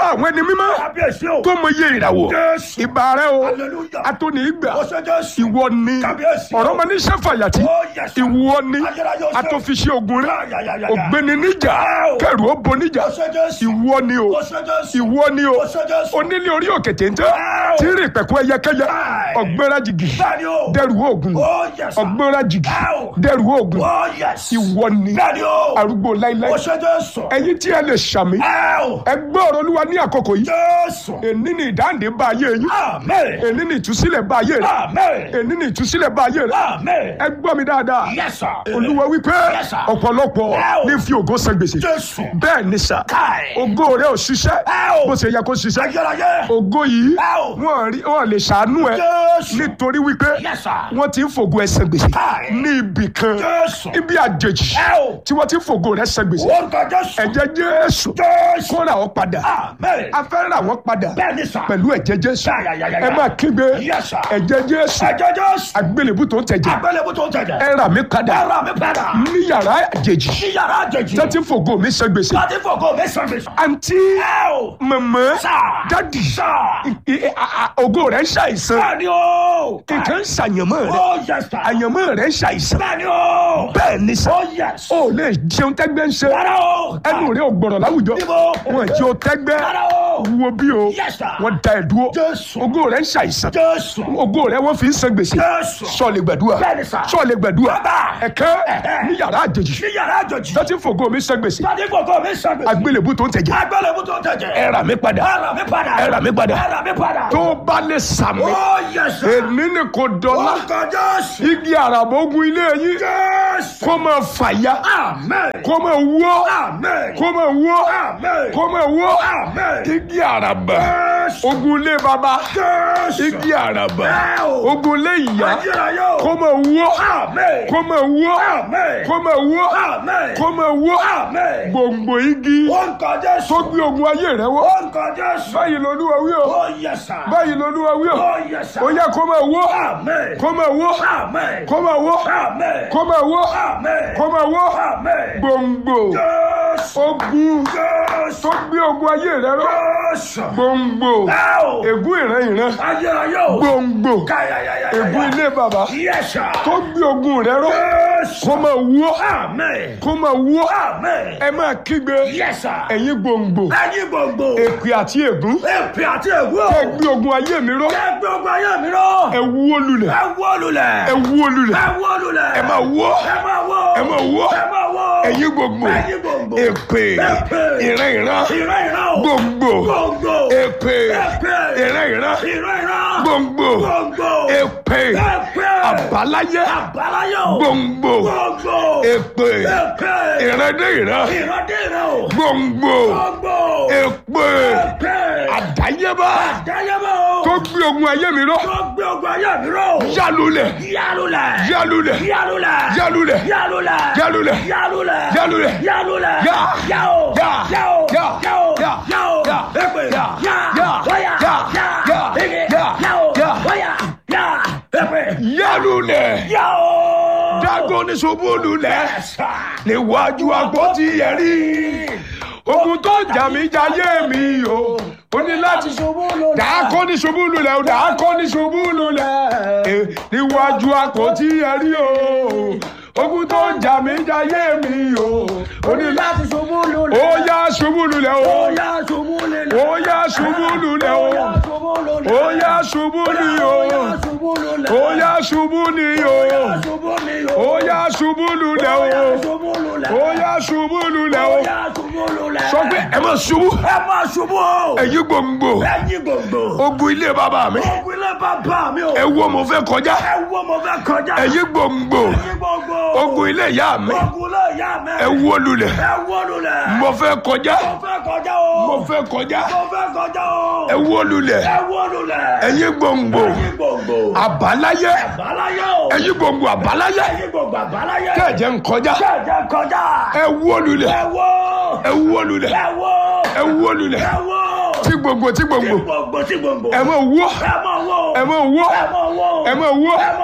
àwọn ẹni mímọ́ kábíyèsí o. tó mọ iye ìràwọ̀ Jésù. ìbà rẹ o Hallelujah. atóni ìgbà Ó ṣe Jésù. ìwọ ni Kábíyèsí o. ọ̀rọ̀ ọmọ níṣẹ́ fàyàtì Oh, yes, sir. ìwọ ni Ayérayé o ṣe. atọ́fiṣẹ́ ogun rẹ Ya, ya, ya, ya, ya. ògbéni níjà Wow. kẹrù ó bo níjà Ó ṣe Jésù. ìwọ ni o Ó ṣe Jésù. ìwọ ni o Ó ṣe Jésù. onílé orí òkè téńté Wow. tí rìn pẹ̀kú ẹyẹkẹyẹ Wow. ọ̀gbẹ́ra jìgì Bẹ́ẹ̀ni o. dẹrù oògùn Oh, yes, sir. ọ̀gbẹ́ra jìgì Wow. dẹrù oògùn Oh, yes. ìwọ ni Bẹ́ẹ̀ni o. arúgbó láíláí Ó ṣe Jésù. ẹ̀yin tí ẹ lè ṣàmì Ẹ́ẹ̀. ẹ gbọ́ ọ̀rọ̀ olúwa ní àkókò yìí Jésù. èní ni ìdáǹdè bá ayé yín Amen. èní ni ìtúsílẹ̀ bá ayé rẹ Amen. èní ni ìtúsílẹ̀ bá ayé rẹ Amen. ẹ gbọ́ mi dáadáa Yes, sir. olúwa wípé Yes, sir. ọ̀pọ̀lọpọ̀ Wow. ní fi ògo san gbèsè Jésù. bẹ́ẹ̀ ni sà Káì. ògo rẹ ò ṣiṣẹ́ Wow. bó ṣe yẹ kó ṣiṣẹ́ Ayérayé. ògo yìí Wow. wọn rí- wọn lè ṣàánú ẹ Jésù. nítorí wípé Yes, sir. wọn ti ń fògo ẹ san gbèsè Káì. ní ibì kan Jésù. ibi àjèjì Wow. tí wọn ti ń fògo rẹ san gbèsè Orúkọ Jésù. ẹ̀jẹ̀ jésù Jésù. kó ra ọ padà Amen. a fẹ́ ra wọn padà Bẹ́ẹ̀ni sà. pẹ̀lú ẹ̀jẹ̀ jésù Ya, ya, ya, ya, ya. ẹ máa kígbe Yes, sir. ẹ̀jẹ̀ jésù Ẹ̀jẹ̀ Jésù. àgbélébù tó ń tẹ̀jẹ̀ Agbélébú tó ń tẹ̀jẹ̀. ẹ rà mí padà Ẹ̀rọ mi padà. ní yàrá àjèjì Sí yàrá àjèjì. tẹ́tí fògo mi san gbèsè Láti fògo mi sàn mi sàn. àǹtí Ẹ o. mọ̀mọ́ Sà. dádì Sà. I- I- a- a- ògo rẹ̀ ń ṣàìsàn Bẹ́ẹ̀ni o. nǹkan ń ṣàyànmọ́ rẹ̀ Oh, yes, sir. àyànmọ́ rẹ̀ ń ṣàìsàn Bẹ́ẹ̀ni o. bẹ́ẹ̀ ni sà Oh, yes. ó lè jẹun tẹ́gbẹ́ ń ṣe Rárá o. ẹnu rẹ̀ ò gbọ̀rọ̀ láwùjọ Níbo? wọn jẹ́ o tẹ́gbẹ́ Rárá o. wo bí o Yes, sir. wọ́n da ẹ̀ dúró Jésù. ògo rẹ̀ ń ṣàìsàn Jésù. ògo rẹ̀ wọ́n fi ń san gbèsè Jésù. sọ̀lẹ̀ gbàdúrà Bẹ́ẹ̀ni sà. sọ̀lẹ̀ gbàdúrà Bàbá. ẹ̀kẹ́ Ẹ̀hẹ́. ní yàrá àjèjì Sí yàrá àjèjì. tẹ́tí fògo mi san gbèsè Láti fògo mi sàn mi sàn. àgbélébù tó ń tẹ̀jẹ̀ Agbélébú tó ń tẹ̀jẹ̀. ẹ rà mí padà Ẹ̀rọ mi padà. ẹ rà mí padà Ẹ̀rọ mi padà. tó bá lè sàmì Oh, yes, sir. èmi ni kò dọ́là Orúkọ Jésù. igi àràbógun ilé yín Jésù. kó máa fàya Amen. kó máa wó Amen. kó máa wó Amen. kó máa wó Amen. igi àràbà Jésù. ogun ilé baba Jésù. igi àràbà Ẹ o. ogun ilé ìyá Ayérayé o. kó máa wó Amen. kó máa wó Amen. kó máa wó Amen. kó máa wó Amen. gbòǹgbò igi Orúkọ Jésù. tó gbé ogun ayé rẹ wó Orúkọ Jésù. báyìí lolúwa wí o Oh, yes, sir. báyìí lolúwa wí o Oh, yes, sir. ó yẹ kó máa wó Amen. kó máa wó Amen. kó máa wó Amen. kó máa wó Amen. kó máa wó Amen. gbòǹgbò Jésù. ogun Jésù. tó gbé ogun ayé rẹ ró Jésù. gbòǹgbò Ẹ o. ègún ìran ìran Ayérayé o. gbòǹgbò Káyàyàyàyà. ègún ilé bàbá Yes, sir. tó gbé ogun rẹ ró Jésù. kó máa wó Amen. kó máa wó Amen. ẹ máa kígbe Yes, sir. ẹ̀yin gbòǹgbò Ẹyin gbogbo. èpè àti ègún Èpè àti ègún. ẹ gbé ogun ayé mi ró Ẹ gbogbo ayé mi rọ. ẹ wó lulẹ̀ Ẹ wó lulẹ̀. ẹ wó lulẹ̀ Ẹ wó lulẹ̀. ẹ máa wó Ẹ máa wó. ẹ máa wó Ẹ máa wó. ẹ̀yin gbòǹgbò Ẹyin gbogbo. èpè Èpè. ìran ìran Ìran ìran o. gbòǹgbò Gbogbo. èpè Èpè. ìran ìran Ìran ìran. gbòǹgbò Gbogbo. èpè Èpè. àbáláyé Àbáláyé o. gbòǹgbò Gbogbo. èpè Èpè. ìran dé ìran Ìran dé ìran o. gbòǹgbò Gbogbo. èpè Èpè. àdáyébá Àdáyébá o. tó gbé ogun ayé mi ró Tó gbé ogun ayé mi rọ. yálulẹ̀ Yálulẹ̀. yálulẹ̀ Yálulẹ̀. yálulẹ̀ Yálulẹ̀. yálulẹ̀ Yálulẹ̀. yálulẹ̀ Yálulẹ̀. Yá. Yá o. Yá. Yá o. Yá. Yá o. Yá. Yá o. Yá. Èpè. Yá. Yá. Yá. Wáyà. Yá. Yá. Yá. Ege. Yá. Yá o. Yá. Wáyà. Yá. Èpè. yálulẹ̀ Yá o. dágọ́ ní ṣubú lulẹ̀ Ẹ̀sà. níwájú àpótí ẹ̀rí ogun tó jà mí jayé mi o ó ní láti dàákọ́ ní ṣubú lulẹ̀ o dàákọ́ ní ṣubú lulẹ̀ Eh, níwájú àpótí ẹ̀rí o ogun tó jà mí jayé mi o ó ní láti ṣubú lulẹ̀. ó yá ṣubú lulẹ̀ o Ó yá ṣubú lulẹ̀. ó yá ṣubú lulẹ̀ o ṣubú lulẹ̀. ó yá ṣubú ni o ṣubú lulẹ̀. ó yá ṣubú ni o ṣubú ni ó yá ṣubú lulẹ̀ o ṣubú lulẹ̀. ó yá ṣubú lulẹ̀ o yá ṣubú lulẹ̀. sọ pé ẹ má ṣubú ẹ máa ṣubú o. ẹ̀yin gbòǹgbò ẹ̀yin gbogbo. ogun ilé bàbá mi ogun ilé bàbá mi o. ẹ wo mo fẹ́ kọjá ẹ wo mo fẹ́ kọjá. ẹ̀yin gbòǹgbò ẹ̀yin gbogbo. ogun ilé ìyá mi ogun ilé ìyá mi. ẹ wó lulẹ̀ ẹ wó lulẹ̀. mo fẹ́ kọjá mo fẹ́ kọjá o. mo fẹ́ kọjá mo fẹ́ kọjá o. ẹ wó lulẹ̀ ẹ wó lulẹ̀. ẹ̀yin gbòǹgbò ẹ̀yin gbogbo. àbáláyé àbáláyé o. ẹ̀yin gbòǹgbò àbáláyé ẹ̀yin gbogbo àbáláyé. tẹ̀jẹ̀ ń kọjá kẹ̀jẹ̀ kọjá. ẹ wó lulẹ̀ ẹ wó. ẹ wó lulẹ̀ ẹ wó. ẹ wó lulẹ̀ ẹ wó. tí gbòǹgbò tí gbòǹgbò gbogbo tí gbogbo. ẹ má wó ẹ máa wó. ẹ má wó ẹ máa wó. ẹ má wó ẹ máa wó.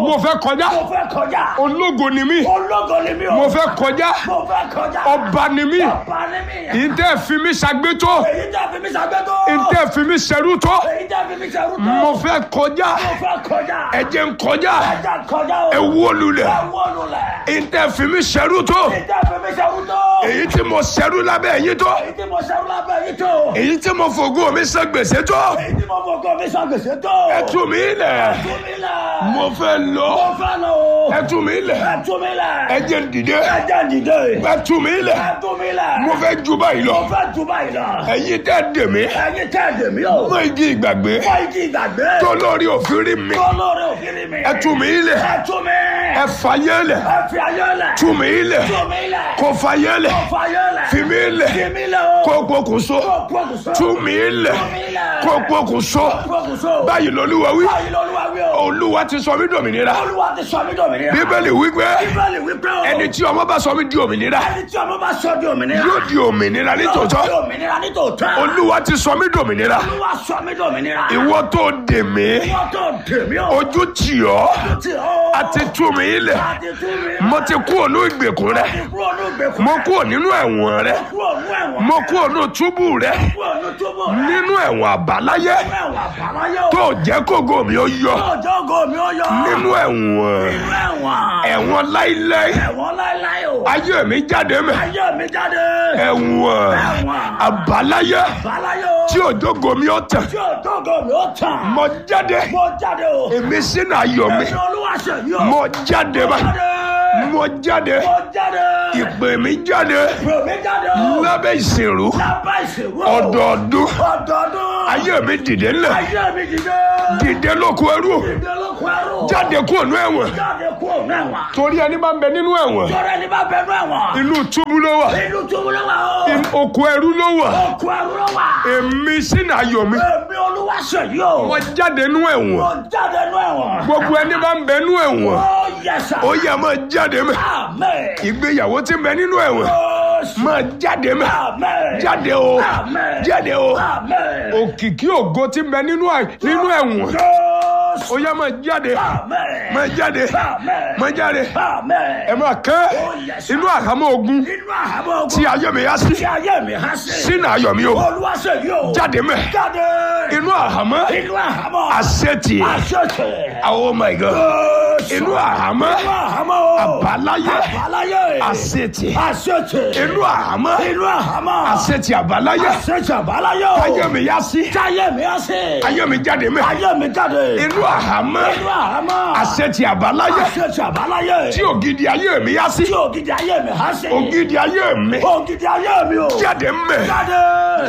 mo fẹ́ kọjá Mo fẹ́ kọjá. ológo ni mí Ológo ni mí o. mo fẹ́ kọjá Mo fẹ́ kọjá. ọba ni mí Ọba ni mí. ìtẹ́ fi mí ṣàgbétó Èyí tẹ́ fi mí ṣàgbétò. ìtẹ́ fi mí ṣẹrú tó Èyí tẹ́ fi mí ṣerú tó. mo fẹ́ kọjá Mo fẹ́ kọjá. ẹ jẹ́ n kọjá Ẹja kọjá o. ẹ wó lulẹ̀ Ẹ wó lulẹ̀. ìtẹ́ fi mí ṣẹrú tó Èyí tẹ́ fi mí ṣerú tó. èyí tí mo ṣẹrú lábẹ́ yín tó Èyí tí mo ṣerú lábẹ́ yìí tó. èyí tí mo fògo mi san gbèsè tó Èyí tí mo fọkàn mi san gbèsè tó. ẹ tú mi lẹ̀ Tú mi lẹ̀. mo fẹ́ lọ Mo fẹ́ lọ o. ẹ tú mi lẹ̀ Ẹ tú mi lẹ̀. ẹ jẹ́ n dìde Ẹja dìde. ẹ tú mi lẹ̀ Ẹ tú mi lẹ̀. mo fẹ́ ju báyìí lọ Mo fẹ́ ju báyìí lọ. ẹ̀yin tẹ́ dè mí Ẹyin tẹ́ ẹ̀dẹ̀ mi o. mọ igi ìgbàgbé Fọ igi ìgbàgbé. tó lórí òfin rí mi Tó lórí òfin mi. ẹ tú mi lẹ̀ Ẹ tú mi. ẹ fàyè lẹ̀ Ẹ fi ayé lẹ̀. tú mi lẹ̀ Tú mi lẹ̀. kó fàyè lẹ̀ Kó fa ayé lẹ̀. fi mi lẹ̀ Fi mi lẹ̀ o. kó pokùnso Kó pokùnso. tú mi lẹ̀ Tú mi lẹ̀. kó pokùnso Pokùnso. báyìí lolúwa wí Báyìí lọ́lúwa wí o. olúwa ti sọ mí dòmìnira Olúwa ti sọ mí dòmìnira. bíbélì wípé Bíbélì wípé o. ẹni tí ọmọ bá sọ mí di òmìnira Ẹni tí ọmọ bá sọ di òmìnira. yóò di òmìnira Yóò di nítòótọ́ òmìnira nítòótọ́. olúwa ti sọ mí dòmìnira Olúwa sọ mí dòmìnira. ìwọ tó dè mí Ìwọ tó dè mí o. ojú tì ọ́ Tí o. àti tú mi lẹ̀ Àti tú mi. mo ti kú ònú ìgbèkùn rẹ Kúrò ní ìgbèkùn. mo kú nínú ẹ̀wọ̀n rẹ Kúrò ní ẹ̀wọ̀n. mo kú ònú túbú rẹ Kúrò ní túbú rẹ̀. nínú ẹ̀wọ̀n àbáláyé Nínú ẹ̀wọ̀n àbáláyé o. tó jẹ́ kógo mi ó yọ Ọjọ́ ògo mi ó yọ. nínú ẹ̀wọ̀n Nínú ẹ̀wọ̀n. ẹ̀wọ̀n láíláí Ẹ̀wọ̀n láéláé o. ayé mi jáde mẹ́ Ayé mi jáde. ẹ̀wọ̀n Ẹ̀wọ̀n. àbáláyé Àbáláyé o. tí òjògo mi ó tàn Tí ọjọ́ ògo mi ó tàn. mo jáde Mo jáde o. èmi sínú ayọ̀ mi Ẹ̀yin olúwa ṣe yí o. mo jáde báyìí jáde. mo jáde Mo jáde. ìpè mi jáde Ìpè mi jáde o. lábẹ́ ìsìnrú Lábá ìṣègùn. ọdọọdún Ọdọọdún. ayé mi dìde ńlẹ̀ Ayé mi dìde. dìde lóko ẹrú Dìde lóko ẹrú. jáde kúrò ní ẹ̀wọ̀n Jáde kúrò ní ẹ̀wọ̀n. torí ẹni máa ń bẹ nínú ẹ̀wọ̀n Tọ́rẹ́ ni bá bẹnu ẹ̀wọ̀n. inú túbú ló wà Inú túbú ló wà o. oko ẹrú ló wà Oko ẹrú ló wà. èmi sínú ayọ̀ mi Èmi olúwa ṣe yí o. mo jáde nínú ẹ̀wọ̀n Mo jáde nú ẹ̀wọ̀n. gbogbo ẹni máa ń bẹ nínú ẹ̀wọ̀n Ó yẹ sà. ó yẹ máa jáde mẹ́ Amen. ìgbéyàwó tí ń bẹ nínú ẹ̀wọ̀n Jésù. máa jáde mẹ́ Amen. jáde o Amen. jáde o Amen. òkìkí ògo tí ń bẹ nínú ẹ̀- nínú ẹ̀wọ̀n Jésù. ó yẹ máa jáde Amen. máa jáde Amen. máa jáde Amen. ẹ máa kẹ́ Ó yẹ sà. inú àhámọ́ ogun Inú àhámọ́ ogun. tí ayé mi yá sí Tí ayé mi há sí. sínú ayọ̀ mi o Olúwa ṣe yí o. jáde mẹ́ Jáde. inú àhámọ́ Inú àhámọ́. àṣetì Àṣẹ̀ṣẹ̀. oh my god Jésù. inú àhámọ́ Inú àhámọ́ o. àbáláyé Àbáláyé. àṣetì Àṣẹ̀ṣẹ̀. inú àhámọ́ Inú àhámọ́. àṣetì àbáláyé Àṣẹ̀ṣẹ̀ àbáláyé o. ayé mi yá sí Táyé mi á sí. ayé mi jáde mẹ́ Ayé mi jáde. inú àhámọ́ Inú àhámọ́. àṣetì àbáláyé Àṣẹ̀ṣẹ̀ àbáláyé. tí ògidì ayé mi yá sí Tí ògidì ayé mi á sí. ògidì ayé mi Ògidì ayé mi o. jáde mẹ́ Jáde.